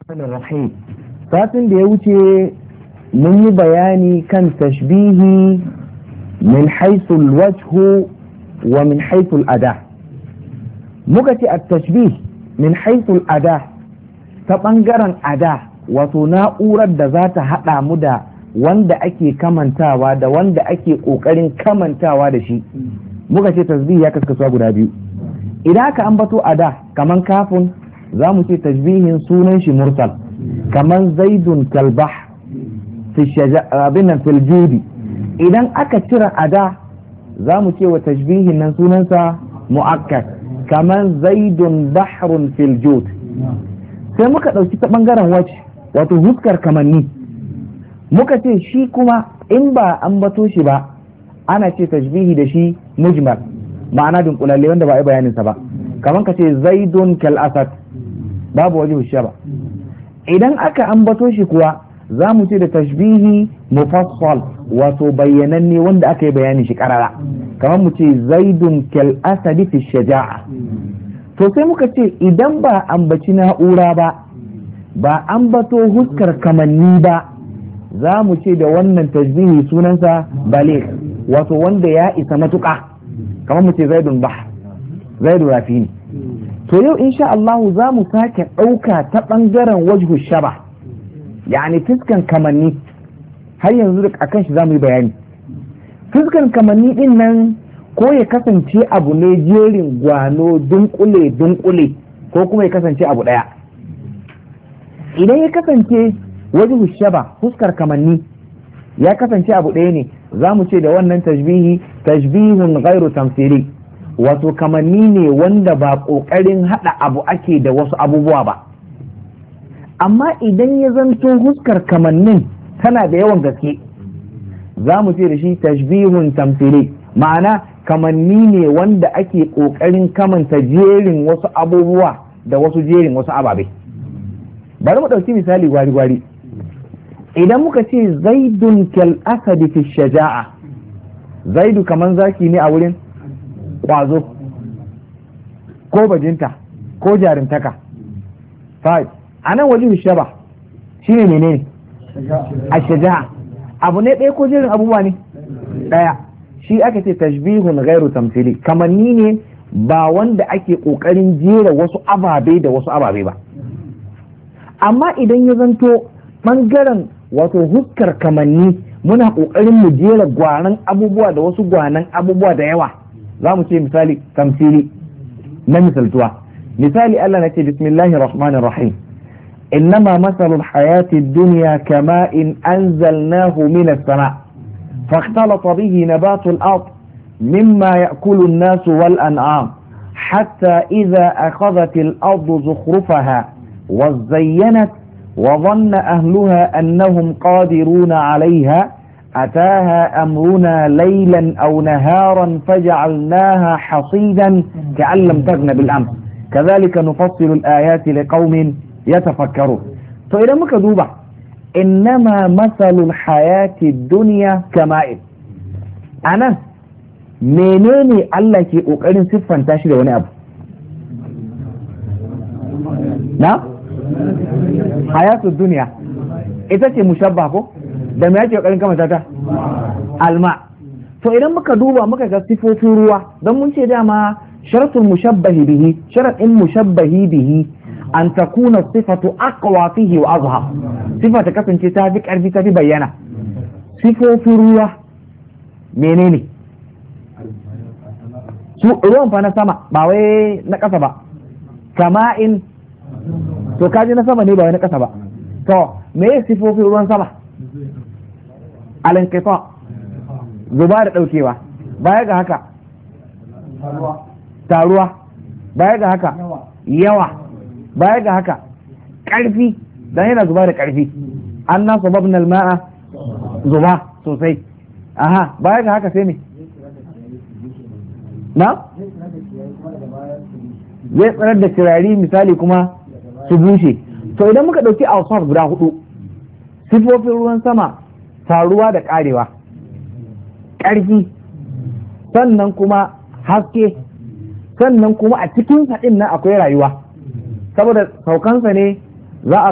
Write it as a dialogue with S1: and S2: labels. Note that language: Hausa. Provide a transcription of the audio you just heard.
S1: rahim satin da ya wuce mun yi bayani kan tashbihi min haisul wajhu wa min haisul ada muka ce a tashbih min haisul ada ta ɓangaren ada wato na'urar da za ta haɗa mu da wanda ake kamantawa da wanda ake ƙoƙarin kamantawa da shi muka ce tasbih ya kaskasuwa guda biyu idan aka ambato ada kaman kafin za mu ce tashbihin sunan shi mursal kaman zaidun kalbah abinan filjudi idan aka cire ada za mu ce wa tashbihin nan sunansa mu'akkad kaman zaidun bahrun filjud sai muka ɗauki ta ɓangaren wace wato huskar kamanni muka ce shi kuma in ba an bato shi ba ana ce tashbihi da shi mujmal ma'ana dunkulalle wanda ba a yi bayaninsa ba kamar ka ce zaidun kal asad babu waje ba idan aka ambato shi kuwa za mu ce da tashbihi mufassal wato bayyananne wanda aka yi bayanin shi karara kamar mu ce zaidun kal asadi fi shaja'a to sai muka ce idan ba ambaci na'ura ba ba ambato huskar kamanni ba za mu ce da wannan tashbihi sunansa baligh wato wanda ya isa matuƙa kamar mu ce zaidun bah zaidu rafi ne to yau insha Allah za mu sake ɗauka ta ɓangaren wajhu shaba yani fiskan kamanni har yanzu da akan shi za mu yi bayani fiskan kamanni din nan ko ya kasance abu ne jerin gwano dunkule dunkule ko kuma ya kasance abu ɗaya idan ya kasance wajhu shaba fuskar kamanni ya kasance abu ɗaya ne za mu ce da wannan tashbihi tashbihun ghairu tamthili wato kamanni ne wanda ba ƙoƙarin haɗa abu ake da wasu abubuwa ba amma idan ya zanto huskar kamannin tana da yawan gaske za mu ce da shi tashbihun tamthili ma'ana kamanni ne wanda ake ƙoƙarin kamanta jerin wasu abubuwa da wasu jerin wasu ababe bari mu ɗauki misali gwari-gwari idan muka ce zaidun kal asadi fi shaja'a zaidu kaman zaki ne a wurin kwazo ko bajinta ko jarintaka five a nan wajen shaba shi ne menene a shaja'a abu ne ɗaya ko jerin abubuwa ne ɗaya shi aka ce tashbihun gairu tamsili kamanni ne ba wanda ake ƙoƙarin jera wasu ababe da wasu ababe ba amma idan ya zanto ɓangaren wato huskar kamanni muna ƙoƙarin mu jera gwanan abubuwa da wasu gwanan abubuwa da yawa za mu ce misali tamsili na misaltuwa misali Allah na ce bismillahir rahmanir rahim إنما مثل الحياة الدنيا كماء أنزلناه من السماء فاختلط به نبات الأرض مما يأكل الناس والأنعام حتى إذا أخذت الأرض زخرفها وزينت وظن أهلها أنهم قادرون عليها أتاها أمرنا ليلا أو نهارا فجعلناها حصيدا كأن لم تغن بالأمس كذلك نفصل الآيات لقوم يتفكرون فإذا مكذوبة إنما مثل الحياة الدنيا كماء أنا menene Allah ke ƙoƙarin siffanta shi da wani abu na hayatu duniya ita ce mushabba ko da me yake ƙoƙarin kamata ta alma to idan muka duba muka ga sifofin ruwa don mun ce dama sharatul mushabbahi bihi sharaɗin mushabbahi bihi an takuna sifatu aqwa fihi wa azhar sifa ta kasance ta fi ƙarfi ta fi bayyana sifofin ruwa menene su ruwan fa na sama ba wai na ƙasa ba kama in to kaji na sama ne ba wai na ƙasa ba to me ya sifofin ruwan sama alinkifa zuba da ɗaukewa baya ga haka taruwa baya ga haka yawa baya ga haka ƙarfi dan yana zuba da ƙarfi an na sababnal ma'a zuba sosai aha baya ga haka sai me na zai tsanar da kirari misali kuma su bushe to idan muka ɗauki awsaf guda hudu sifofin ruwan sama taruwa da ƙarewa ƙarfi sannan kuma haske sannan kuma a cikin haɗin nan akwai rayuwa saboda saukansa ne za a